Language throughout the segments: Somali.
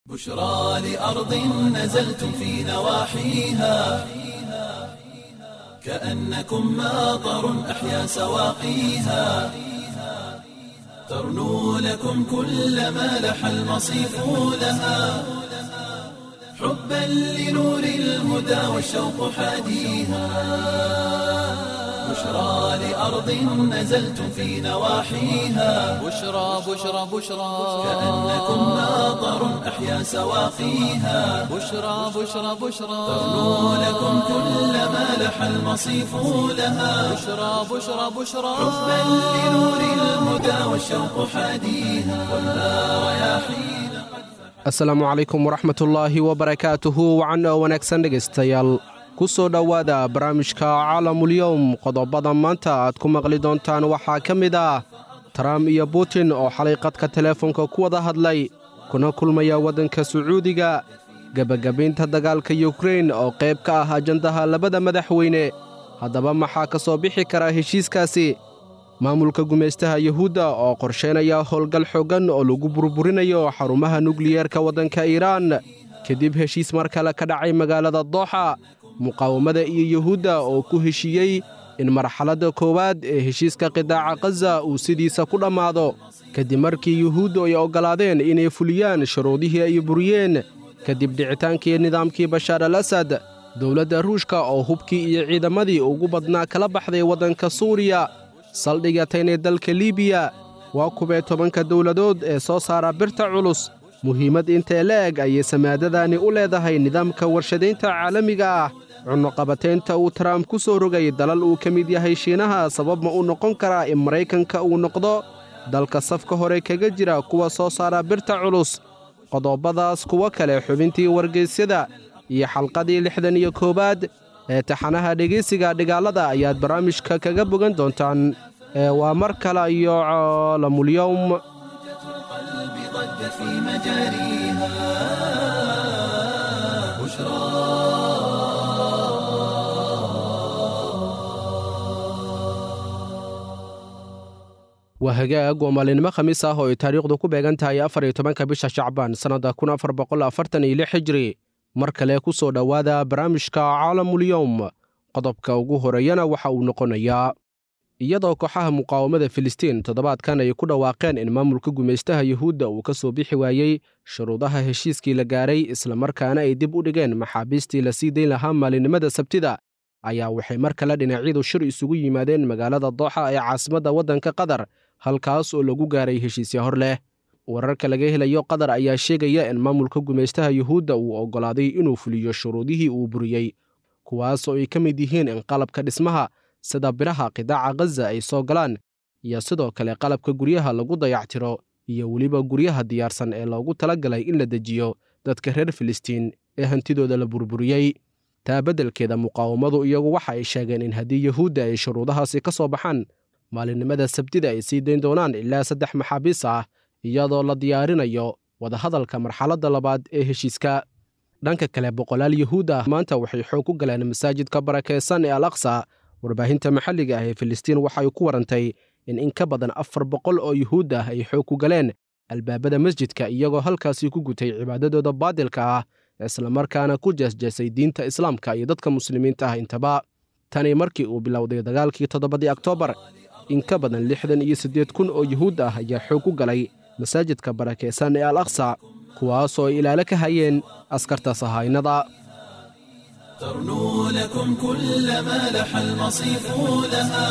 بشرى لأرض نزلتم في نواحيها كأنكم ماطر أحيا سواقيها ترنو لكم كل ما لح المصيف لها حبا لنور الهدى والشوق حاديها بشرى لأرض نزلتم في نواحيها بشرى بشرى بشرى كأنكم ماطر أحيا سواقيها بشرى بشرى بشرى ترنو لكم كل ما لح المصيف لها بشرى بشرى بشرى حبا لنور الهدى والشوق حاديها كلها رياحين asalaamu calaykum waraxmatullaahi wabarakaatuhu wacan oo wanaagsan dhegaystayaal ku soo dhowaada barnaamijka caalamulyowm qodobada maanta aad ku maqli doontaan waxaa ka mid ah trump iyo butin oo xalay qadka teleefonka ku wada hadlay kuna kulmaya waddanka sacuudiga gebagabaynta dagaalka yukrein oo qayb ka ah ajandaha labada madaxweyne haddaba maxaa ka soo bixi kara heshiiskaasi maamulka gumaystaha yuhuudda oo qorshaynaya howlgal xooggan oo lagu burburinayo xarumaha nukliyeerka waddanka iiraan kadib heshiis mar kale ka dhacay magaalada dooxa muqaawamada iyo yuhuudda oo ku heshiiyey in marxaladda koowaad ee heshiiska qidaaca khaza uu sidiisa ku dhammaado kadib markii yuhuuddu ay oggolaadeen inay fuliyaan shuruudihii ay buriyeen kadib dhicitaankii nidaamkii bashaar al asad dowladda ruushka oo hubkii iyo ciidamadii ugu badnaa kala baxday waddanka suuriya saldhigatayna dalka liibiya waa kubee tobanka dowladood ee soo saara birta culus muhiimad intee la eg ayay samaadadani u leedahay nidaamka warshadaynta caalamiga ah cunnoqabataynta uu trump ku soo rogay dalal uu ka mid yahay shiinaha sabab ma u noqon karaa in maraykanka uu noqdo dalka safka hore kaga jira kuwa soo saara birta culus qodobadaas kuwo kale xubintii wargaysyada iyo xalqadii lixdan iyo koowaad ee taxanaha dhegaysiga dhigaalada ayaad barnaamijka kaga bogan doontaan ee waa mar kale iyo caalamulyowm القلب ضج في مجاريها بشرى waa hagaag waa maalinimo khamiis ah oo ay taariikhdu ku beegan tahay afar iyo tobanka bisha shacbaan sannadda kun afar boqol afartan iyo lix hijri mar kale ku soo dhowaada barnaamijka caalamulyowm qodobka ugu horeeyana waxa uu noqonayaa iyadoo kooxaha muqaawamada filistiin toddobaadkan ay ku dhawaaqeen in maamulka gumaystaha yuhuudda uu ka soo bixi waayey shuruudaha heshiiskii la gaaray islamarkaana ay dib u dhigeen maxaabiistii la sii dayn lahaa maalinimada sabtida ayaa waxay mar kale dhinacyadu shir isugu yimaadeen magaalada dooxa ee caasimadda waddanka qatar halkaas oo lagu gaaray heshiisya hor leh wararka laga helayo qatar ayaa sheegaya in maamulka gumaystaha yuhuudda uu oggolaaday inuu fuliyo shuruudihii uu buriyey kuwaas oo ay ka mid yihiin in qalabka dhismaha sida biraha qidaaca khaza ay soo galaan iyo sidoo kale qalabka guryaha lagu dayactiro iyo weliba guryaha diyaarsan ee loogu talagalay in la dejiyo dadka reer filistiin ee hantidooda la burburiyey taa beddelkeeda muqaawamadu iyagu waxa ay sheegeen in haddii yuhuudda ay shuruudahaasi ka soo baxaan maalinimada sabtida ay sii dayn doonaan ilaa saddex maxaabiis ah iyadoo la diyaarinayo wadahadalka marxaladda labaad ee heshiiska dhanka kale boqolaal yuhuud ah maanta waxay xoog ku galeen masaajidka barakaysan ee al aqsa warbaahinta maxalliga ah ee filistiin waxay ku warantay in in ka badan afar boqol oo yuhuud ah ay xoog ku galeen albaabada masjidka iyagoo halkaasi ku gutay cibaadadooda baadilka ah islamarkaana ku jeesjeesay diinta islaamka iyo dadka muslimiinta ah intaba tani markii uu bilowday dagaalkii toddobadii oktoobar in ka badan lixdan iyo siddeed kun oo yuhuud ah ayaa xoog ku galay masaajidka barakaysan ee al aqsa kuwaasoo ay ilaalo ka hayeen askarta sahaynada ترنو لكم كل ما لح المصيف لها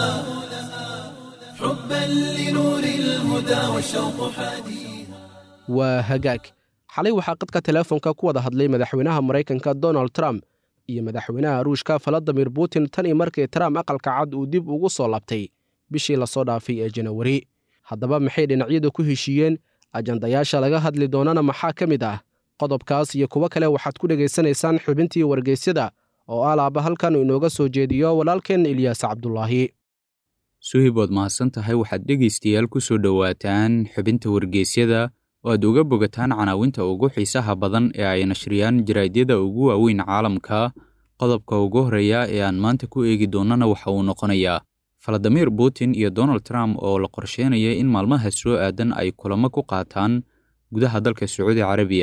حبا لنور الهدى والشوق حديها waa hagaag xalay waxaa qadka teleefonka ku wada hadlay madaxweynaha maraykanka donald trump iyo madaxweynaha ruushka valadimir putin tan iyo markii trump aqalka cad uu dib ugu soo labtay bishii lasoo dhaafay ee janawari haddaba maxay dhinacyadu ku heshiiyeen ajandayaasha laga hadli doonana maxaa ka mid ah qodobkaas iyo kuwo kale waxaad ku dhegaysanaysaan xubintii wargeysyada oo alaaba halkan inooga soo jeediyo walaalkeen ilyaas cabdulaahi suhibood mahadsan tahay waxaad dhegaystayaal ku soo dhowaataan xubinta wargeysyada oo aad uga bogataan canaawinta ugu xiisaha badan ee ay nashriyaan jaraadyada ugu waaweyn caalamka qodobka ugu horreeya ee aan maanta ku eegi doonnana waxa uu noqonayaa valadimir putin iyo donald trump oo la qorsheynaya in maalmaha soo aadan ay kulamo ku qaataan gudaha dalka sacuudi carabiya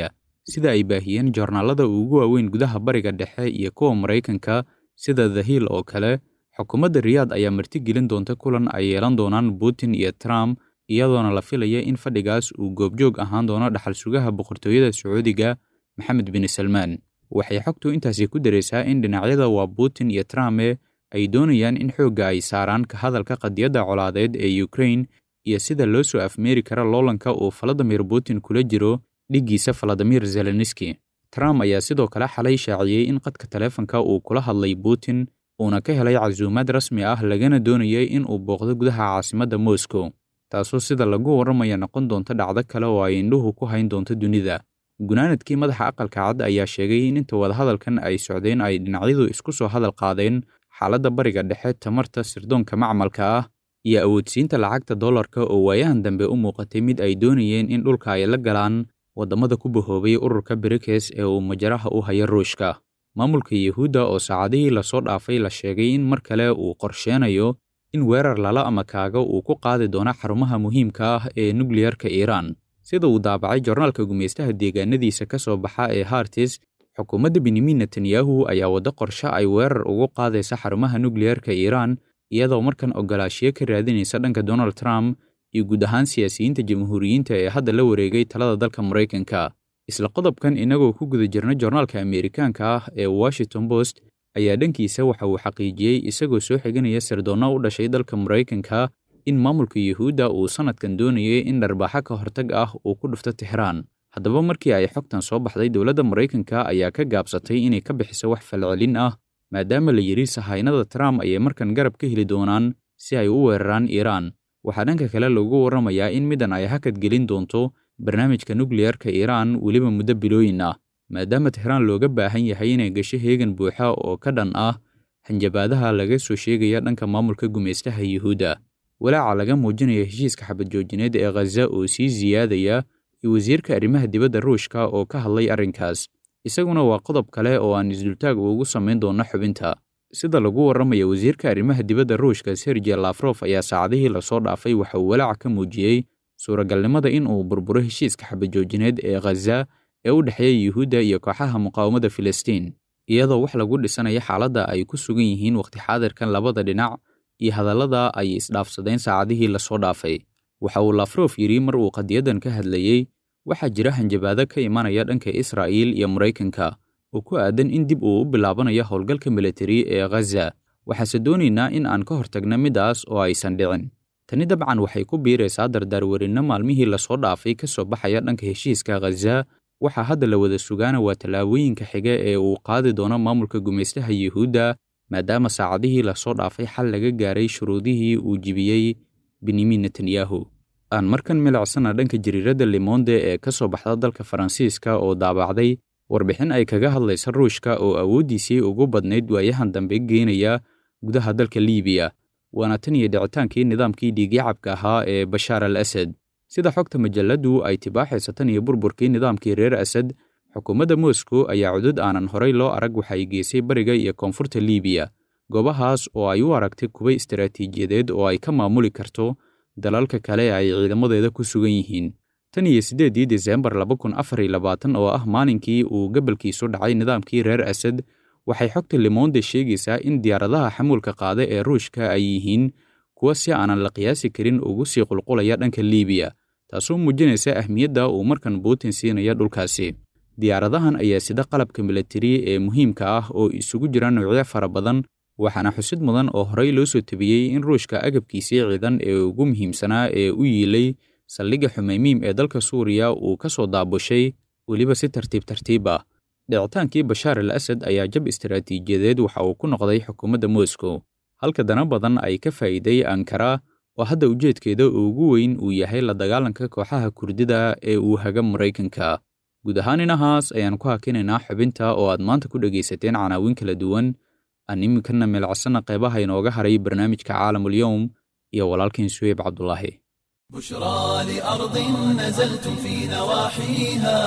sida ay baahiyeen joornaalada ugu waaweyn gudaha bariga dhexe iyo kuwa maraykanka sida the hill oo kale xukuumadda riyaad ayaa martigelin doonta kulan ay yeelan doonaan putin iyo trump iyadoona la filaya in fadhigaas uu goobjoog ahaan doono dhaxal sugaha boqortooyada sacuudiga maxamed bin salmaan waxay xogtu intaasi ku daraysaa in dhinacyada waa putin iyo trumpe ay doonayaan in xoogga ay saaraan ka hadalka qadiyadda colaadeed ee ukrain iyo sida loo soo afmeeri kara loolanka uu valadimir putin kula jiro dhiggiisa valadimir zelenski trump ayaa sidoo kale xalay shaaciyey in qadka taleefanka uu kula hadlay putin uuna ka helay casuumaad rasmi ah lagana doonayay in uu booqdo gudaha caasimadda moscow taasoo sida lagu warramaya noqon doonta dhacdo kale oo ay indhuhu ku hayn doonto dunida gunaanadkii madaxa aqalka cad ayaa sheegay in inta wadahadalkan ay socdeen ay dhinacyadu isku soo hadal qaadeen xaaladda bariga dhexe tamarta sirdoonka macmalka ah iyo awoodsiinta lacagta dollarka oo waayahan dambe u muuqatay mid ay doonayeen in dhulka ay la galaan waddamada ku bahoobay ururka brikes ee uu majaraha u haya ruushka maamulka yuhuudda oo saacadihii lasoo dhaafay la sheegay in mar kale uu qorsheenayo in weerar lala ama kaaga uu ku qaadi doono xarumaha muhiimka ah ee nukliyarka iiraan sida uu daabacay jornaalka gumaystaha deegaanadiisa ka soo baxa ee hartis xukuumadda benyamin netanyahu ayaa waddo qorshe ay weerar ugu qaadaysa xarumaha nukliyarka iiraan iyadoo markan ogolaashiyo ka raadinaysa dhanka donald trump iyo guud ahaan siyaasiyiinta jamhuuriyiinta ee hadda la wareegay talada dalka maraykanka isla qodobkan innagoo ku guda jirna joornaalka ameerikaanka ah ee washington post ayaa dhankiisa waxa uu xaqiijiyey isagoo soo xiganaya sirdoonno u dhashay dalka maraykanka in maamulka yuhuudda uu sannadkan doonayay in dharbaaxo ka hortag ah uu ku dhufto tixraan haddaba markii ay xogtan soo baxday dowladda maraykanka ayaa ka gaabsatay inay ka bixiso wax falcelin ah maadaama la yidhi sahaynada trump ayay markan garab ka heli doonaan si ay u weeraraan iiraan waxaa dhanka kale lagu warramayaa in middan ay hakad gelin doonto barnaamijka nukliyarka iiraan weliba muddo bilooyin ah maadaama tixraan looga baahan yahay inay gasho heegan buuxa oo ka dhan ah hanjabaadaha laga soo sheegaya dhanka maamulka gumaystaha yuhuudda walaaca laga muujinaya heshiiska xabad joojineed ee khaza oo sii siyaadaya iyo wasiirka arrimaha dibadda ruushka oo ka hadlay arrinkaas isaguna waa qodob kale oo aan isdultaag ugu samayn doonno xubinta sida lagu warramaya wasiirka arrimaha dibadda ruushka sergey lafrof ayaa saacadihii lasoo dhaafay waxa uu walaaca ka muujiyey suuragalnimada in uu burburo heshiiska xabadjoojineed ee khaza ee u dhexeeya yuhuudda iyo kooxaha muqaawamada filistiin iyadoo wax lagu dhisanaya xaaladda ay ku sugan yihiin wakhti xaadirkan labada dhinac iyo hadallada ay isdhaafsadeen saacadihii lasoo dhaafay waxa uu lafrof yidhi mar uu qadiyadan ka hadlayey waxaa jira hanjabaado ka imanaya dhanka israa'iil iyo maraykanka oo ku aadan in dib uu u bilaabanayo howlgalka militari ee khaza waxaase doonaynaa in aan ka hortagno middaas oo aysan dhicin tani dabcan waxay ku biiraysaa dardaarwarinno maalmihii lasoo dhaafay ka soo baxaya dhanka heshiiska khaza waxaa hadda la wada sugaana waa tallaabooyinka xiga ee uu qaadi doono maamulka gumaystaha yuhuudda maadaama saacadihii lasoo dhaafay xal laga gaaray shuruudihii uu jibiyey benyamin netanyahu aan markan milicsana dhanka jariiradda limonde ee ka soo baxda dalka faransiiska oo daabacday warbixin ay kaga hadlaysa ruushka oo awooddiisii ugu badnayd waayahan dambe geenaya gudaha dalka liibiya waana tan iyo dhicitaankii nidaamkii dhiigyacabka ahaa ee bashaar al asad sida xogta majalladdu ay tibaaxaysa tan iyo burburkii nidaamkii reer asad xukuumadda moscow ayaa cudud aanan horay loo arag waxay geysay bariga iyo koonfurta liibiya goobahaas oo ay u aragtay kuwa istaraatiijiyadeed oo ay ka maamuli karto dalalka kale ay ciidamadeeda ku sugan yihiin tan iyo siddeeddii desembar laba kun afar iyo labaatan oo ah maalinkii uu gabalkiisu dhacay nidaamkii reer asad waxay xogta limonde sheegaysaa in diyaaradaha xamuulka qaada ee ruushka ay yihiin kuwa si aanan la qiyaasi karin ugu sii qulqulaya dhanka liibiya taasoo muujinaysa ahmiyadda uu markan putin siinaya dhulkaasi diyaaradahan ayaa sida qalabka militari ee muhiimka ah oo isugu jira noocyo fara badan waxaana xusid mudan oo horey loo soo tabiyey in ruushka agabkiisii ciidan ee ugu muhiimsanaa ee u yiilay saldhigga xumeymiim ee dalka suuriya uu ka soo daabushay weliba si tartiib tartiib ah dhicitaankii bashaar al asad ayaa jab istaraatiijiyadeed waxa uu ku noqday xukuumadda moscow halka dana badan ay ka faa'iiday ankara oo hadda ujeedkeeda ugu weyn uu yahay la dagaalanka kooxaha kurdida ee uu haga maraykanka guud ahaan inahaas ayaan ku hakinaynaa xubinta oo aad maanta ku dhegaysateen canaawin kala duwan aan iminkana meelcasana qeybaha inooga haray barnaamijka caalamulyowm iyo walaalkiin suheyb cabdulaahi بشرى لأرض نزلتم في نواحيها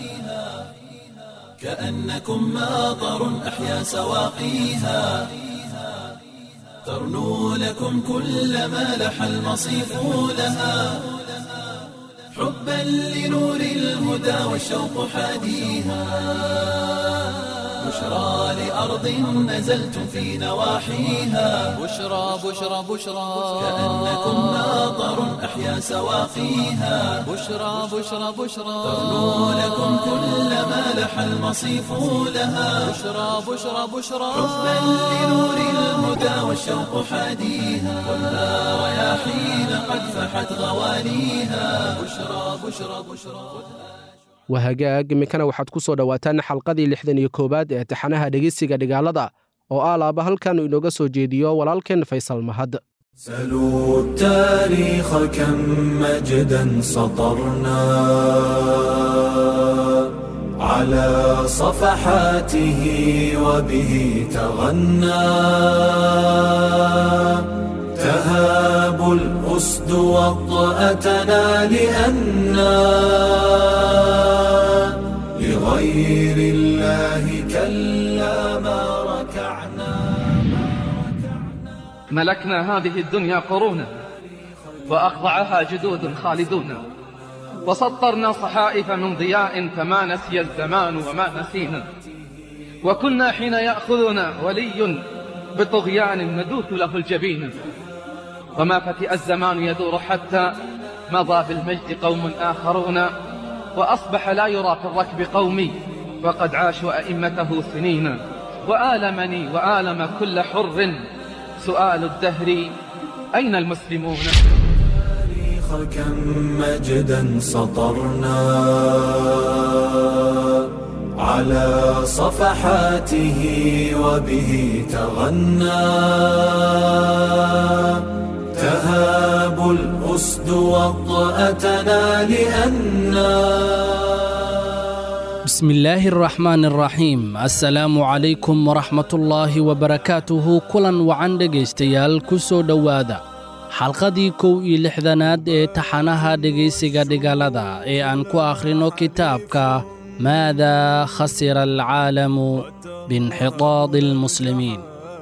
كأنكم ماطر أحيا سواقيها ترنو لكم كل ما لح المصيف لها حبا لنور الهدى والشوق حاديها بشرى لأرض نزلتم في نواحيها بشرى بشرى بشرى كأنكم ناظر أحيا سواقيها بشرى بشرى بشرى تغنو لكم كل ما لح المصيف لها بشرى بشرى بشرى حبا لنور الهدى والشوق حاديها والنار رياحين قد فحت غواليها بشرى بشرى بشرى wahagaag iminkana waxaad ku soo dhowaataan xalqadii lixdan iyo koowaad ee taxanaha dhegeysiga dhigaalada oo aalaaba halkan inooga soo jeediyo walaalkeen faysal mahad سلوا التاريخ كم مجدا سطرنا على صفحاته وبه تغنى تهاب الأسد وطأتنا لأنا لغير الله كلا ما ركعنا ملكنا هذه الدنيا قرونا وأخضعها جدود خالدون وسطرنا صحائف من ضياء فما نسي الزمان وما نسينا وكنا حين يأخذنا ولي بطغيان ندوث له الجبين وما فتئ الزمان يدور حتى مضى بالمجد قوم آخرون وأصبح لا يرى في الركب قومي وقد عاشوا أئمته سنين وآلمني وآلم كل حر سؤال الدهر أين المسلمون التاريخ كم مجدا سطرنا على صفحاته وبه تغنى تهاب الأسد وطأتنا لأنا بسم الله الرحمن الرحيم السلام عليكم ورحمة الله وبركاته كلا وعن dhegaystayaal ku soo dhowaada xalqadii kow iyo lixdanaad ee taxanaha dhegaysiga dhigaalada ee aan ku akhrino kitaabka maada khasira alcaalamu biinxitaadi almuslimiin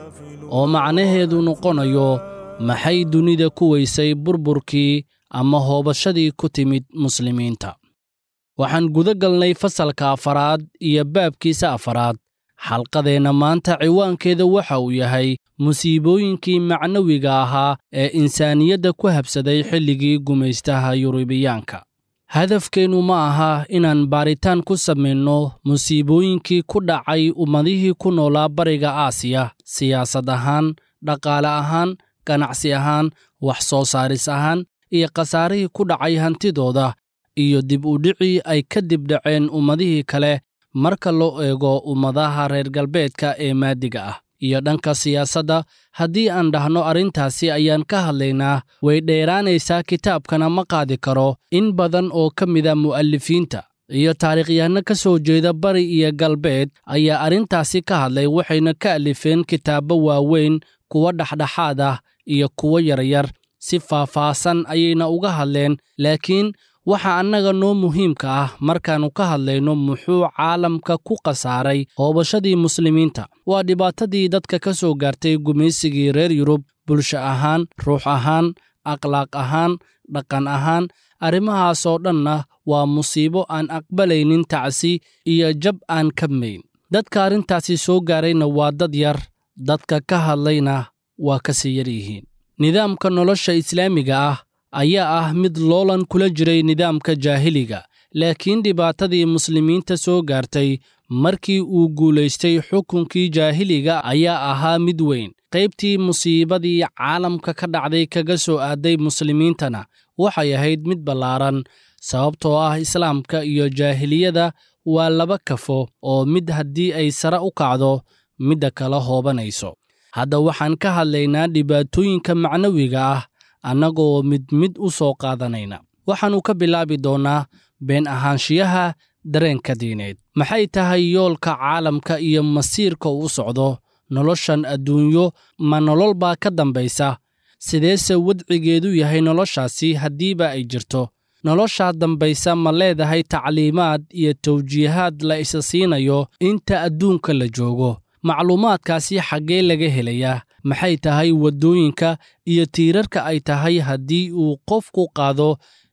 oo macnaheedu noqonayo maxay dunida ku weysay burburkii ama hoobashadii ku timid muslimiinta waxaan guda galnay fasalka afaraad iyo baabkiisa afaraad xalqadeenna maanta ciwaankeeda waxa uu yahay musiibooyinkii macnawiga ahaa ee insaaniyadda ku habsaday xilligii gumaystaha yurubiyaanka hadafkeennu ma aha inaan baaritaan ku samayno musiibooyinkii ku dhacay ummadihii ku noolaa bariga aasiya siyaasad ahaan dhaqaale ahaan ganacsi ahaan wax soo saaris ahaan iyo khasaarihii ku dhacay hantidooda iyo dib u dhicii ay ka dib dhaceen ummadihii kale marka loo eego ummadaha reer galbeedka ee maadiga ah iyo dhanka siyaasadda haddii aan dhahno arrintaasi ayaan ka hadlaynaa way dheeraanaysaa kitaabkana ma qaadi karo in badan oo ka mida mu'alifiinta iyo taariikhyahanno ka soo jeeda bari iyo galbeed ayaa arrintaasi ka hadlay waxayna ka alifeen kitaabbo waaweyn kuwa dhexdhexaad ah iyo kuwo yaryar si faahfaahsan ayayna uga hadleen laakiin waxa annaga noo muhiimka ah markaannu ka hadlayno muxuu caalamka ku khasaaray hoobashadii muslimiinta waa dhibaatadii dadka ka soo gaartay gumaysigii reer yurub bulsho ahaan ruux ahaan akhlaaq ahaan dhaqan ahaan arrimahaasoo dhanna waa musiibo aan aqbalaynin tacsi iyo jab aan kabmayn dadka arrintaasi soo gaarayna waa dad yar dadka ka hadlayna waa ka sii yar yihiin nidaamka nolosha islaamiga ah ayaa ah mid loolan kula jiray nidaamka jaahiliga laakiin dhibaatadii muslimiinta soo gaartay markii uu guulaystay xukunkii jaahiliga ayaa ahaa mid weyn qaybtii musiibadii caalamka ka dhacday kaga soo aaday muslimiintana waxay ahayd mid ballaaran sababtoo ah islaamka iyo jaahiliyada waa laba kafo oo mid haddii ay sare u kacdo midda kala hoobanayso hadda waxaan ka hadlaynaa dhibaatooyinka macnawiga ah annagoo mid mid u soo qaadanayna waxaannu ka bilaabi doonnaa been ahaanshiyaha dareenka diineed maxay tahay yoolka caalamka iyo masiirka uu socdo noloshan adduunyo ma nolol baa ka dambaysa sideese wadcigeedu yahay noloshaasi haddiiba ay jirto noloshaa dambaysa ma leedahay tacliimaad iyo tawjiihaad la isa siinayo inta adduunka la joogo macluumaadkaasi xaggee laga helayaa maxay tahay waddooyinka iyo tiirarka ay tahay haddii uu qofku qaado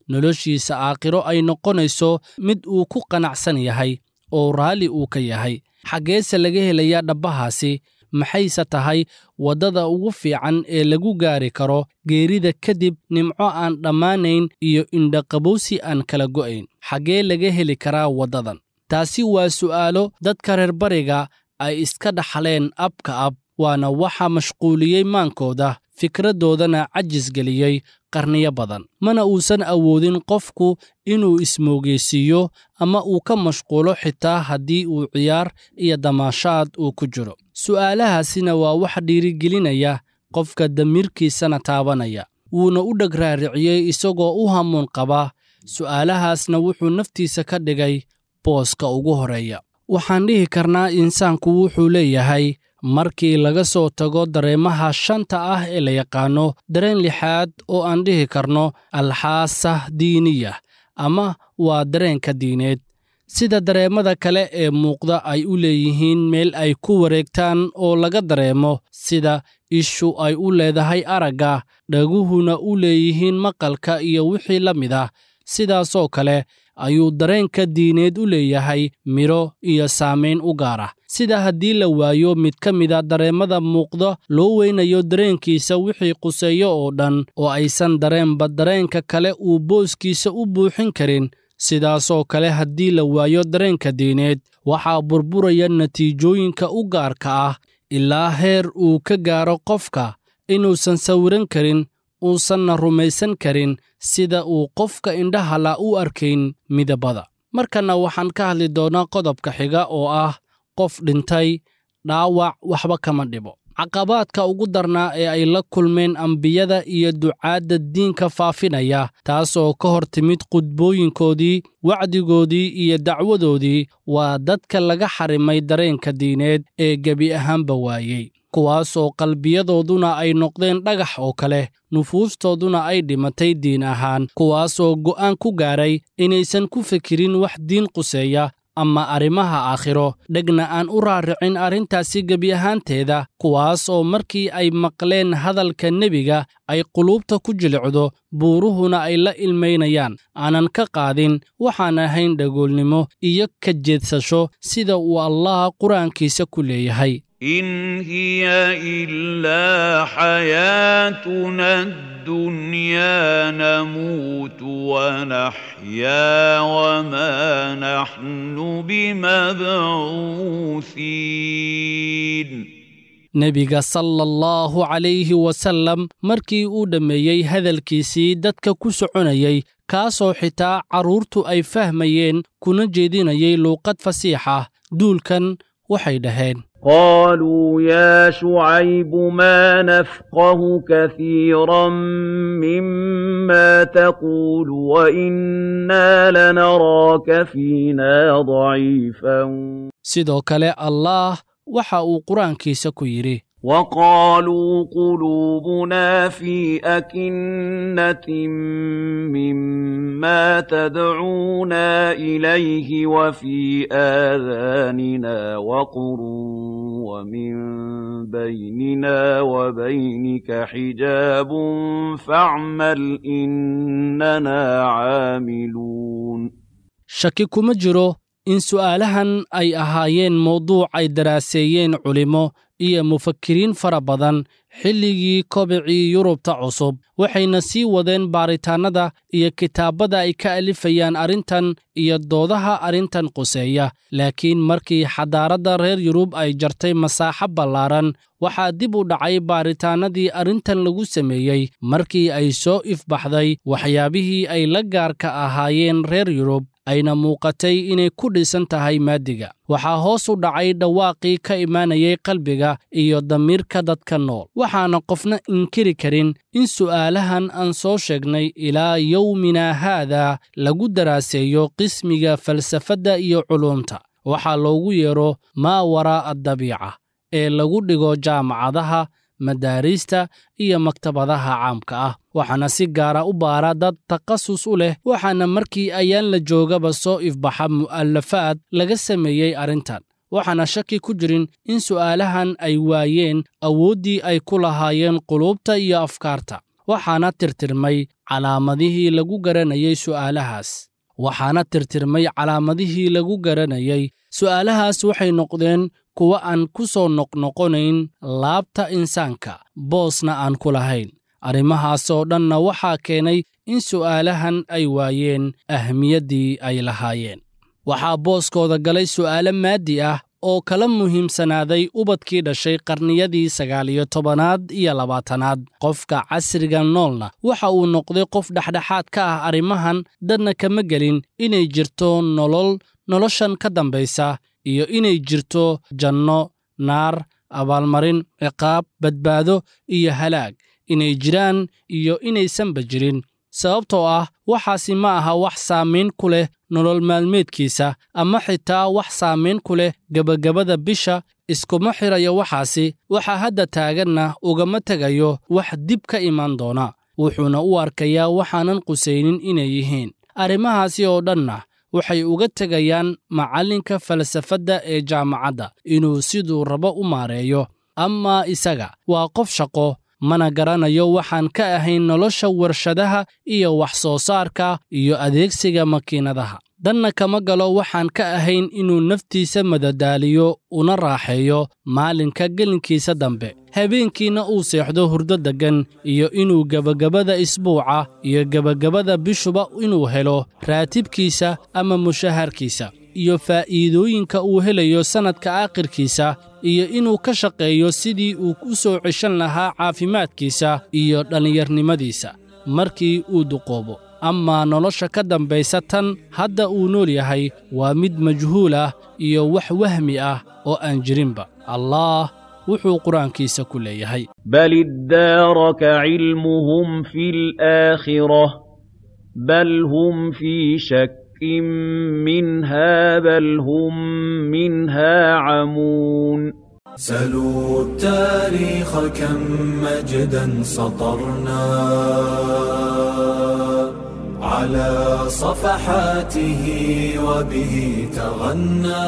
noloshiisa aakhiro ay noqonayso mid uu ku qanacsan yahay oo raalli uu ka yahay xaggeese laga helayaa dhabbahaasi maxayse tahay waddada ugu fiican ee lagu gaari karo geerida kadib nimco aan dhammaanayn iyo indhaqabowsi aan kala go'ayn xaggee laga heli karaa waddadan taasi waa su'aalo dadka reer bariga ay iska dhaxleen abka ab waana waxa mashquuliyey maankooda fikraddoodana cajisgeliyey qarniyo badan mana uusan awoodin qofku inuu ismoogeysiiyo ama uu ka mashquulo xitaa haddii uu ciyaar iyo damaashaad uu ku jiro su'aalahaasina waa wax dhiirigelinaya qofka damiirkiisana taabanaya wuuna u dheg raariciyey isagoo u hamuun qaba su'aalahaasna wuxuu naftiisa ka dhigay booska ugu horeeya waxaan dhihi karnaa insaanku wuxuu leeyahay markii laga soo tago dareemaha shanta ah ee la yaqaanno dareen lixaad oo aan dhihi karno alxaasa diiniya ama waa dareenka diineed sida dareemada kale ee muuqda ay u leeyihiin meel ay ku wareegtaan oo laga dareemo sida ishu ay u leedahay aragga dhaguhuna u leeyihiin maqalka iyo wixii la mid ah sidaasoo kale ayuu dareenka diineed u leeyahay midho iyo saamayn u gaar ah sida haddii la waayo mid ka mida dareemada muuqda loo weynayo dareenkiisa wixii quseeyo oo dhan oo aysan dareenba dareenka kale uu booskiisa u buuxin karin sidaasoo kale haddii la waayo dareenka diineed waxaa burburaya natiijooyinka u gaarka ah ilaa heer uu ka gaaro qofka inuusan sawiran karin uusanna rumaysan karin sida uu qofka indhahala u arkayn midabada markanna waxaan ka hadli doonnaa qodobka xiga oo ah qof dhintay dhaawac waxba kama dhibo caqabaadka ugu darnaa ee ay la kulmeen ambiyada iyo ducaadda diinka faafinaya taasoo ka hor timid qudbooyinkoodii wacdigoodii iyo dacwadoodii waa dadka laga xarimay dareenka diineed ee gebi ahaanba waayey kuwaasoo qalbiyadooduna ay noqdeen dhagax oo kale nufuustooduna ay dhimatay diin ahaan kuwaasoo go'aan ku gaaray inaysan ku fikirin wax diin quseeya ama arrimaha aakhiro dhegna aan u raaricin arrintaasi gebi ahaanteeda kuwaas oo markii ay maqleen hadalka nebiga ay quluubta ku jilicdo buuruhuna ay la ilmaynayaan aanan ka qaadin waxaan ahayn dhagoolnimo iyo ka jeedsasho sida uu allaah qur-aankiisa ku leeyahay إن هي إلا حياتنا الدنيا نموت ونحيا وما نحن بمبعوثين nebiga sala allahu calayhi wasallam markii uu dhammeeyey hadalkiisii dadka ku soconayey kaasoo xitaa carruurtu ay fahmayeen kuna jeedinayay luuqad fasiixa duulkan waxay dhaheen قالوا يا شعيب ما نفقه كثيرا مما تقول وإنا لنراك فينا ضعيفا sidoo kale allaah waxa uu qur-aankiisa ku yidhi وقالوا قلوبنا في أكنة مما تدعونا إليه وفي آذاننا وقر ومن بيننا وبينك حجاب فاعمل إننا عاملون shaki kuma jiro in su'aalahan ay ahaayeen mawduuc ay daraaseeyeen culimmo iyo mufakiriin fara badan xilligii kobicii yurubta cusub waxayna sii wadeen baaritaannada iyo kitaabbada ay ka alifayaan arrintan iyo doodaha arrintan quseeya laakiin markii xadaaradda reer yurub ay jartay masaaxo ballaaran waxaa dib u dhacay baaritaannadii arrintan lagu sameeyey markii ay soo ifbaxday waxyaabihii ay la gaarka ahaayeen reer yurub ayna muuqatay inay ku dhisan tahay maadiga waxaa hoos u dhacay dhawaaqii ka imaanayay qalbiga iyo damiirka dadka nool waxaana qofna inkiri karin in su'aalahan aan soo sheegnay ilaa yowmina haada lagu daraaseeyo qismiga falsafadda iyo culuumta waxaa loogu yeedho maa waraa'a dabiica ee lagu dhigo jaamacadaha madaariista iyo maktabadaha caamka ah waxaana si gaara u baara dad takhasus u leh waxaana markii ayaan la joogaba soo ifbaxa mu'alafaad laga sameeyey arrintan waxaana shaki ku jirin in su'aalahan ay waayeen awooddii ay ku lahaayeen quluubta iyo afkaarta waxaana tirtirmay calaamadihii lagu garanayay su'aalahaas waxaana tirtirmay calaamadihii lagu garanayay su'aalahaas waxay noqdeen kuwa aan ku soo noqnoqonayn laabta insaanka boosna aan ku lahayn arrimahaas oo dhanna waxaa keenay in su'aalahan ay waayeen ahmiyaddii ay lahaayeen waxaa booskooda galay su'aalo maaddi ah oo kala muhiimsanaaday ubadkii dhashay qarniyadii sagaal iyo tobanaad iyo labaatanaad qofka casriga noolna waxa uu noqday qof dhexdhexaad ka ah arrimahan dadna kama gelin inay jirto nolol noloshan ka dambaysa iyo inay jirto janno naar abaalmarin ciqaab badbaado iyo halaag inay jiraan iyo inaysanba jirin sababtoo ah waxaasi ma aha wax saamayn ku leh nolol maalmeedkiisa ama xitaa wax saamayn ku leh gebagabada bisha iskuma xirayo waxaasi waxa hadda taaganna ugama tegayo wax dib ka imaan doona wuxuuna u arkayaa waxaanan qusaynin inay yihiin arrimahaasi oo dhanna waxay uga tegayaan macallinka falsafadda ee jaamacadda inuu siduu rabo u maareeyo amaa isaga waa qof shaqo mana garanayo waxaan ka ahayn nolosha warshadaha iyo wax soo saarka iyo adeegsiga makiinadaha danna kama galo waxaan ka ahayn inuu naftiisa madadaaliyo una raaxeeyo maalinka gelinkiisa dambe habeenkiina uu seexdo hurdo deggan iyo inuu gebagabada isbuuca iyo gebagabada bishuba inuu helo raatibkiisa ama mushaharkiisa iyo faa'iidooyinka uu helayo sannadka aakhirkiisa iyo inuu ka shaqeeyo sidii uu u soo ceshan lahaa caafimaadkiisa iyo dhallinyarnimadiisa markii uu duqoobo amaa nolosha ka dambaysa tan hadda uu nool yahay waa mid majhuul ah iyo wax wahmi ah oo aan jirinba allaah wuxuu qur-aankiisa ku leeyahay بل ادارك علمهم في الآخرة بل هم في شك منها بل هم منها عمون سلوا التاريخ كم مجدا سطرنا على صفحاته وبه تغنى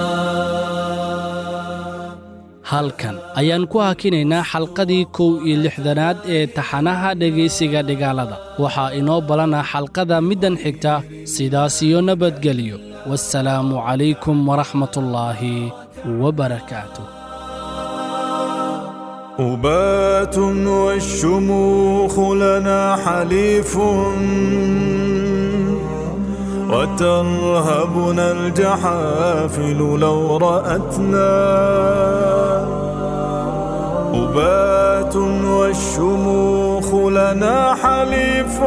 halkan ayaan ku hakinaynaa xalqadii kow iyo lixdanaad ee taxanaha dhegaysiga dhigaalada waxaa inoo balana xalqada middan xigta sidaas iyo nabadgelyo waassalaamu calaykum waraxmatullaahi wabarakaatuh أبات والشموخ لنا حليف وترهبنا الجحافل لو رأتنا أبات والشموخ لنا حليف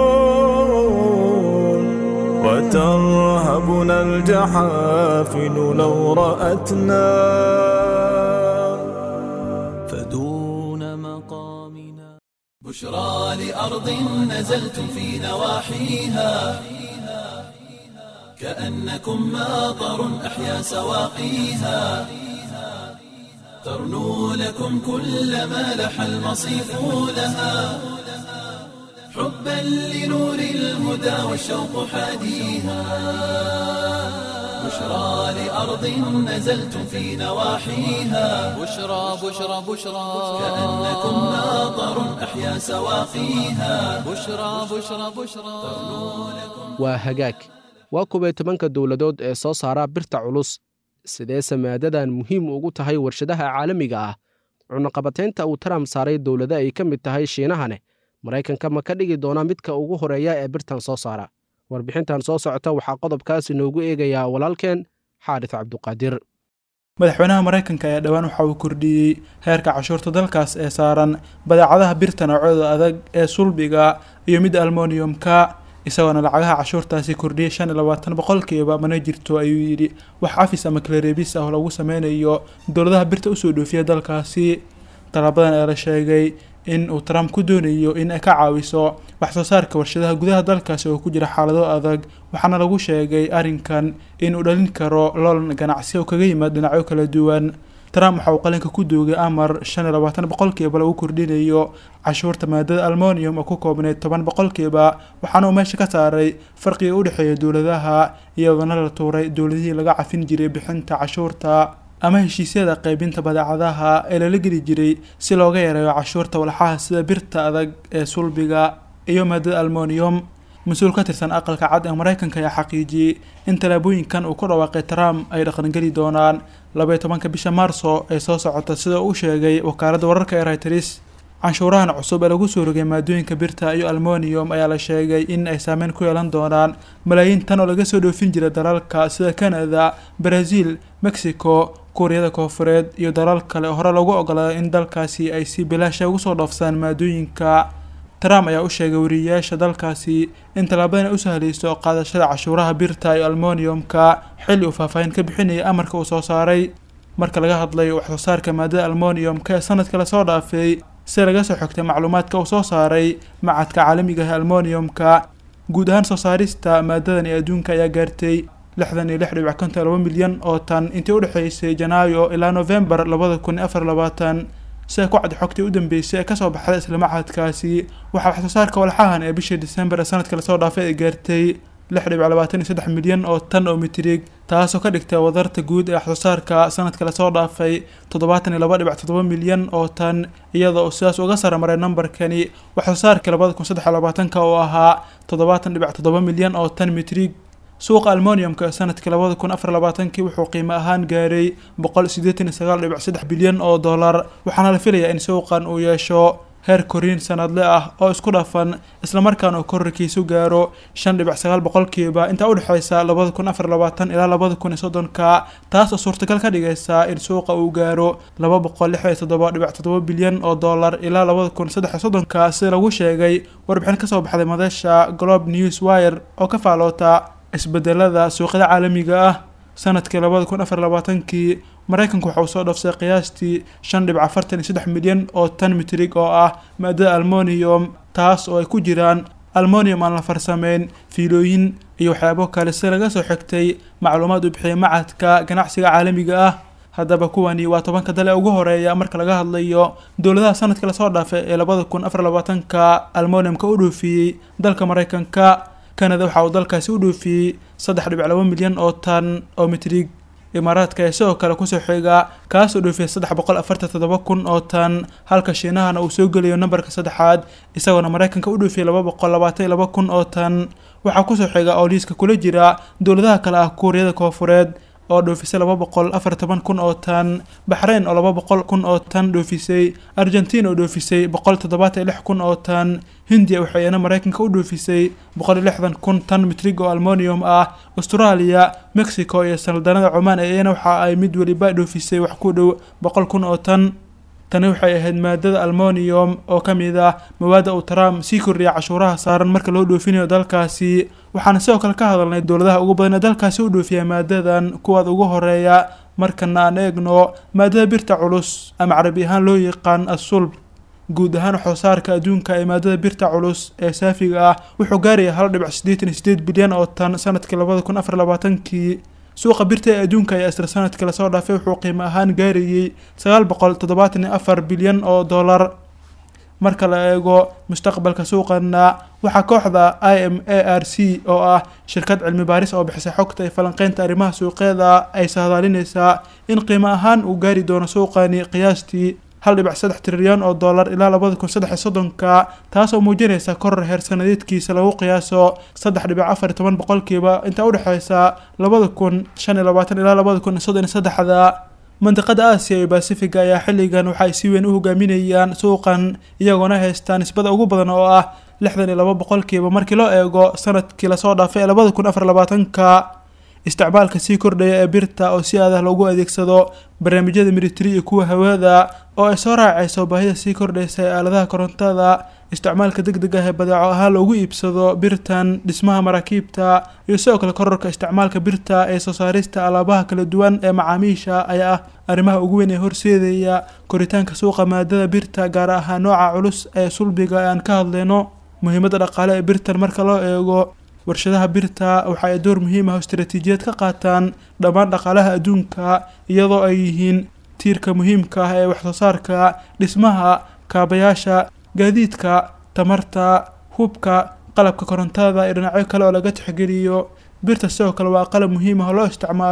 وترهبنا الجحافل لو رأتنا فدون مقامنا بشرى لأرض نزلتم في نواحيها كأنكم ماطر أحيا سواقيها ترنو لكم كل ما لح المصيف لها حبا لنور الهدى والشوق حاديها بشرى لأرض نزلتم في نواحيها بشرى بشرى بشرى كأنكم ماطر أحيا سواقيها بشرى بشرى بشرى waa hagaag waa kuway tobanka dowladood ee soo saara birta culus sidee samaadadan muhiim ugu tahay warshadaha caalamiga ah cunaqabataynta uu taram saaray dowlado ay ka mid tahay shiinahane maraykanka ma ka dhigi doona midka ugu horeeya ee birtan soo saara warbixintan soo socota waxaa qodobkaas inoogu eegayaa walaalkeen xaadis cabduqaadir madaxweynaha maraykanka ayaa dhowaan waxa uu kordhiyey heerka cashuurta dalkaas ee saaran badeecadaha birta noocyada adag ee sulbiga iyo mid almoniyumka isagoona lacagaha cashuurtaasi kordhiyay shan iyo labaatan boqolkiiba mana jirto ayuu yidhi wax cafis ama kalareebis ah oo lagu sameynayo dowladaha birta usoo dhoofiya dalkaasi talabadan ee la sheegay in uu trump ku doonayo in ay ka caawiso wax soo saarka warshadaha gudaha dalkaasi oo ku jira xaalado adag waxaana lagu sheegay arrinkan in uu dhalin karo loolan ganacsi oo kaga yimaad dhinacyo kala duwan trump waxa uu qalinka ku doogay amar shan iyo labaatan boqolkiiba lagu kordhinayo cashuurta maadada almonium oo ku koobneyd toban boqolkiiba waxaana uu meesha ka saaray farqiga u dhexeeya dowladaha iyadoona la tuuray dowladihii laga cafin jiray bixinta cashuurta ama heshiisyada qaybinta badeecadaha ee lala geli jiray si looga yareeyo cashuurta walxaha sida birta adag ee sulbiga iyo maadada almonium mas-uul ka tirsan aqalka cad ee maraykanka ayaa xaqiijiyey in tallaabooyinkan uu ku dhawaaqay trump ay dhaqangeli doonaan labaiyo tobanka bisha maarso ee soo socota sida uu sheegay wakaaladda wararka ee reuters canshuurahan cusub ee lagu soo rogay maadooyinka birta iyo almonium ayaa la sheegay in ay saameyn ku yeelan doonaan malaayiin tan oo laga soo dhoofin jira dalalka sida canada brazil mexico kuuriyada koofureed iyo dalal kale oo hore lagu ogolaaday in dalkaasi ay si bilaasha ugu soo dhoofsaan maadooyinka trump ayaa u sheegay wariyeyaasha dalkaasi in tallaabadan ay u sahlayso qaadashada cashuuraha birta iyo almoniumka xilli uu faahfaahin ka bixinayay amarka uu soo saaray marka laga hadlayo waxsoo saarka maadada almoniumka ee sanadka lasoo dhaafay si laga soo xogtay macluumaadka uu soo saaray macadka caalamiga ah almoniumka guud ahaan soo saarista maadadan ee adduunka ayaa gaartay lixdan iyo lix dhibic konton laba milyan oo tan intii udhexeysay janaayo ilaa novembar labada kun iyo afar labaatan sida ku cad xogtii u dambeysay ee kasoo baxday isla macadkaasi waxaa waxsoo saarka walxahan ee bishii december ee sanadka lasoo dhaafay ay gaartay lix dhibic labaatan iyo saddex milyan oo tan oo mitrig taasoo ka dhigtay wadarta guud ee waxsoo saarka sanadka lasoo dhaafay toddobaatan iyo laba dhibic toddoba milyan oo tan iyada oo sidaas uga saramaray nambarkani waxsoo saarka labada kun saddex iyo labaatanka oo ahaa toddobaatan dhibic toddoba milyan oo tan mitrig suuqa almoniumka ee sanadkii labada kun afar labaatankii wuxuu qiimo ahaan gaaray boqol siddeetan iyo sagaal dhibic saddex bilyan oo dollar waxaana la filayaa in suuqan uu yeesho heer koriin sanadle ah oo isku dhafan islamarkaana uu korarkiisu gaaro shan dhibic sagaal boqolkiiba intaa udhexeysa labada kun afar labaatan ilaa labada kun iyo soddonka taas oo suurtagal ka dhigaysa in suuqa uu gaaro laba boqol lix iyo toddoba dhibic toddoba bilyan oo dollar ilaa labada kun saddex iyo soddonka sida lagu sheegay warbixin kasoo baxday madasha globe news wire oo ka faaloota isbedelada suuqyada caalamiga ah sanadkii labada kun afar labaatankii maraykanku waxa uu soo dhoofsay qiyaastii shan dhibic afartan iyo saddex milyan oo tan mitrig oo ah maadada almonium taas oo ay ku jiraan almonium aan la farsameyn fiilooyin iyo waxyaabo kale si laga soo xigtay macluumaad uu bixiyay macadka ganacsiga caalamiga ah haddaba kuwani waa tobanka dale ugu horeeya marka laga hadlayo dowladaha sanadka lasoo dhaafay ee labada kun afar labaatanka almoniumka u dhoofiyey dalka maraykanka canada waxa uu dalkaasi u dhoofiyey saddex dhibic laba milyan oo tan oo mitrig imaaraadka ee sidoo kale kusoo xiga kaasoo dhoofiyay saddex boqol afartan toddoba kun oo tan halka shiinahana uu soo gelayo nambarka saddexaad isagoona maraykanka u dhoofiyay laba boqol labaatan iyo laba kun oo tan waxaa kusoo xiga oo liiska kula jira dowladaha kale ah kuuriyada koofureed oo dhoofisay laba boqol afar toban kun oo tan baxrayn oo laba boqol kun oo tan dhoofisay argentina oo dhoofisay boqol toddobaatan iyo lix kun oo tan hindiya waxay iyana maraykanka u dhoofisay boqol iyo lixdan kun tan mitrig oo almonium ah australia mexico iyo saldanada cumaan ee iyana waxa ay mid weliba dhoofisay wax ku dhow boqol kun oo tan tani waxay ahayd maadada almonium oo ka mid ah mawaadda uu trump sii kordhiyay cashuuraha saaran marka loo dhoofinayo dalkaasi waxaana sidoo kale ka hadalnay dowladaha ugu badan ee dalkaasi u dhoofiya maadadan kuwaad ugu horeeya markana aan eegno maadada birta culus ama carabi ahaan loo yaqaan asulb guud ahaan waxsoosaarka adduunka ee maadada birta culus ee saafiga ah wuxuu gaaraya hal dhibic siddeetan iyo sideed bilyan oo tan sanadkii labada kun afar labaatankii suuqa birta ee adduunka ayaa isla sanadkii lasoo dhaafay wuxuu qiimo ahaan gaarayey sagaal boqol toddobaatan iyo afar bilyan oo dollar marka la eego mustaqbalka suuqana waxaa kooxda i m a r c oo ah shirkad cilmi baaris oo bixisay xogta iyo falanqeynta arrimaha suuqyada ay sahdaalinaysaa in qiimo ahaan uu gaari doono suuqani qiyaastii hal dhibic saddex trilyan oo dollar ilaa labada kun saddex iyo soddonka taasoo muujinaysa koror heer sanadeedkiisa lagu qiyaaso saddex dhibic afar iyo toban boqolkiiba intaa udhexeysa labada kun shan iyo labaatan ilaa labada kun iyo soddon iyo saddexda mandiqada aasiya iyo basifiga ayaa xilligan waxa ay si weyn u hogaaminayaan suuqan iyagoona haystaan nisbada ugu badan oo ah lixdan iyo laba boqolkiiba markii loo eego sanadkii lasoo dhaafay ee labada kun afar labaatanka isticmaalka sii kordhaya ee birta oo si aadah loogu adeegsado barnaamijyada militari iyo kuwa hawada oo ay soo raacayso baahida sii kordhaysa ee aaladaha korontada isticmaalka deg deg ah ee badeeco ahaan loogu iibsado birtan dhismaha maraakiibta iyo sidoo kale kororka isticmaalka birta ee soo saarista alaabaha kala duwan ee macaamiisha ayaa ah arrimaha ugu weyn ee horseedaya koritaanka suuqa maadada birta gaar ahaan nooca culus ee sulbiga ee aan ka hadlayno muhiimadda dhaqaale ee birtan marka loo eego warshadaha birta waxa ay door muhiim ah oo istaraatiijiyad ka qaataan dhammaan dhaqaalaha adduunka iyadoo ay yihiin tiirka muhiimka ah ee waxsoo saarka dhismaha kaabayaasha gaadiidka tamarta hubka qalabka korontada iyo dhinacyo kale oo laga tixgeliyo birta sidoo kale waa qalab muhiim ah oo loo isticmaalo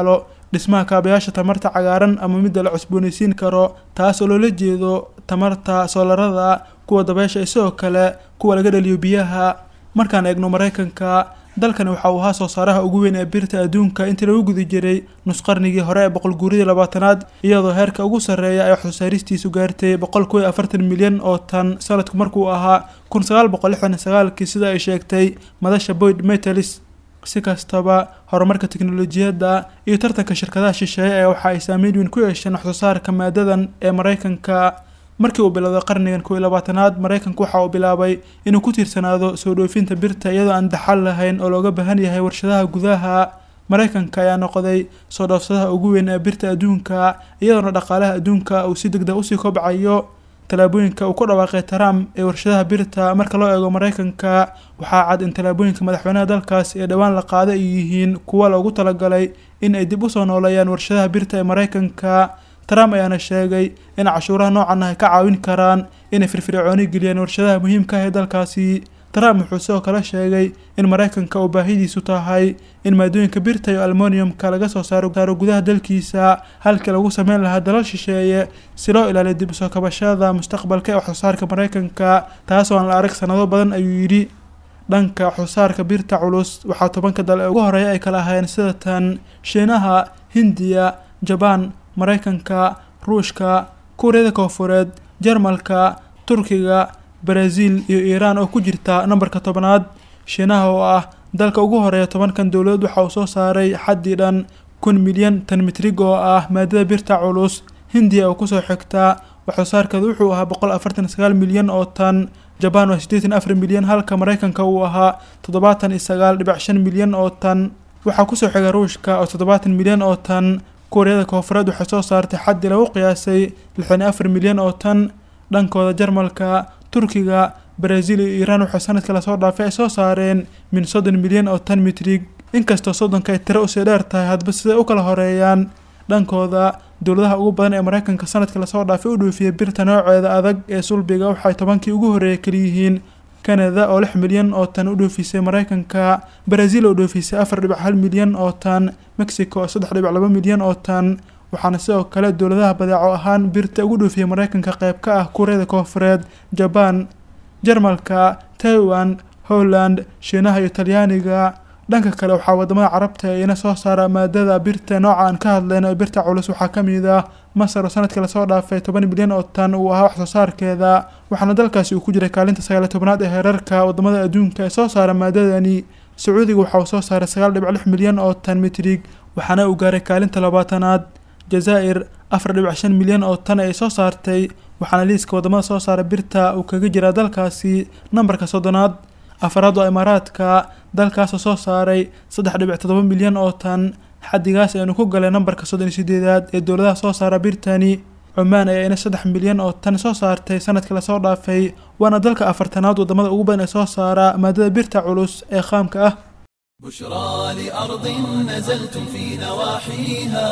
dhismaha kaabayaasha tamarta cagaaran ama midda la cusboonaysiin karo taas oo loola jeedo tamarta soolarada kuwa dabeesha isagoo kale kuwa laga dhaliyo biyaha markaan eegno maraykanka dalkani waxa uu ahaa soo saaraha ugu weyn ee birta adduunka intii lagu guda jiray nusqarnigii hore ee boqol guuridii labaatanaad iyadoo heerka ugu sarreeya ay waxsoosaaristiisu gaartay boqol kuw iyo afartan milyan oo tan sanadku markuu ahaa kun sagaal boqol lixdan iyo sagaalkii sida ay sheegtay madasha boyd metalis si kastaba horumarka teknolojiyadda iyo tartanka shirkadaha shisheeye ee waxa ay saameyn weyn ku yeesheen waxsoosaarka maadadan ee maraykanka markii uu bilowday qarnigan kow iyo labaatanaad maraykanku waxa uu bilaabay inuu ku tiirsanaado soo dhoofinta birta iyadoo aan daxal lahayn oo looga baahan yahay warshadaha gudaha maraykanka ayaa noqday soo dhoofsadaha ugu weyn ee birta adduunka iyadoona dhaqaalaha adduunka uu si degdeg usii kobcayo tallaabooyinka uu ku dhawaaqay trump ee warshadaha birta marka loo eego maraykanka waxaa cad in tallaabooyinka madaxweynaha dalkaas ee dhowaan la qaada ay yihiin kuwa loogu talagalay in ay dib usoo nooleeyaan warshadaha birta ee maraykanka trump ayaana sheegay in cashuuraha noocan ah ay ka caawin karaan inay firfircooni geliyaan warshadaha muhiimka ah ee dalkaasi trump wuxuu sidoo kale sheegay in maraykanka uu baahidiisu tahay in maadooyinka birta iyo almoniumka laga soo saaro saaro gudaha dalkiisa halkii lagu sameyn lahaa dalal shisheeye si loo ilaaliyo dib usoo kabashada mustaqbalka ee waxsoosaarka maraykanka taasoo aan la arag sanado badan ayuu yidhi dhanka waxsoosaarka birta culus waxaa tobanka dal ee ugu horeeya ay kala ahaayeen sida tan shiinaha hindiya jabaan maraykanka ruushka kuuriyada koonfureed jarmalka turkiga baraasiil iyo iiraan oo ku jirta nambarka tobanaad shiinaha oo ah dalka ugu horeeya tobankan dowladood waxa uu soo saaray xaddii dhan kun milyan tan mitrig oo ah maadada birta culus hindiya oo kusoo xigta waxsoosaarkeedu wuxuu ahaa boqol afartan sagaal milyan oo tan jabaan waa siddeetan afar milyan halka maraykanka uu ahaa toddobaatan iyo sagaal dhibic shan milyan oo tan waxaa kusoo xiga ruushka oo toddobaatan milyan oo tan kuuriyada koonfureed waxay soo saartay xaddii lagu qiyaasay lixdan iyo afar milyan oo tan dhankooda jarmalka turkiga baraasiil iyo iiraan waxay sanadkii lasoo dhaafay ay soo saareen min soddon milyan oo tan mitrig inkastoo soddonka ay tiro usii dheer tahay hadba siday u kala horeeyaan dhankooda dowladaha ugu badan ee maraykanka sanadkii lasoo dhaafay u dhoofiyay birta nooceeda adag ee sulbiga waxay tobankii ugu horreeyay kaliyihiin kanada oo lix milyan oo tan u dhoofisay maraykanka baraasiil oo dhoofisay afar dhibic hal milyan oo tan mexico oo saddex dhibic laba milyan oo tan waxaana sidoo kale dowladaha badeeco ahaan birta ugu dhoofiyay maraykanka qayb ka ah kuuriyada koonfureed jabaan jarmalka taiwan holland shiinaha iyo talyaaniga dhanka kale waxaa wadamada carabta ina soo saara maadada birta nooca aan ka hadlayno ee birta culus waxaa ka mid ah masar oo sanadkii lasoo dhaafay toban milyan oo tan uu ahaa waxsoo saarkeeda waxaana dalkaasi uu ku jiray kaalinta sagaaliy tobnaad ee heerarka wadamada adduunka ee soo saara maadadani sacuudiga waxa uu soo saaray sagaal dhibic lix milyan oo tan mitrig waxaana uu gaaray kaalinta labaatanaad jazaa'ir afar dhibic shan milyan oo tan ay soo saartay waxaana liiska wadamada soo saara birta uu kaga jiraa dalkaasi nambarka soddonaad afaraad waa imaaraadka dalkaasoo soo saaray saddex dhibic toddoba milyan oo tan xaddigaas aynu ku galay nambarka soddon iyo sideedaad ee dowladaha soo saara birtani cumaan ayaa ina saddex milyan oo tan soo saartay sanadkii lasoo dhaafay waana dalka afartanaad wadamada ugu badan ee soo saara maadada birta culus ee qaamka ah بشرى لأرض نزلتم في نواحيها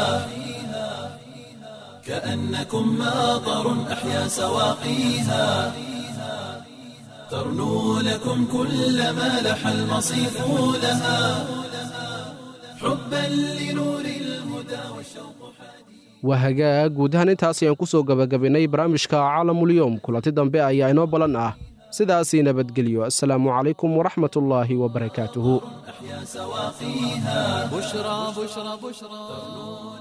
كأنكم ماطر أحيا سواقيها ترنو لكم كل ما لح المصيف لها حبا لنور الهدى والشوق waa hagaag guud ahaan intaas ayaan ku soo gabagabaynay barnaamijka caalamulyoom kulanti dambe ayaa inoo ballan ah sidaasii nabadgelyo assalaamu calaykum waraxmat ullaahi wabarakaatuhu أحيا سواقيها بشرى بشرى بشرى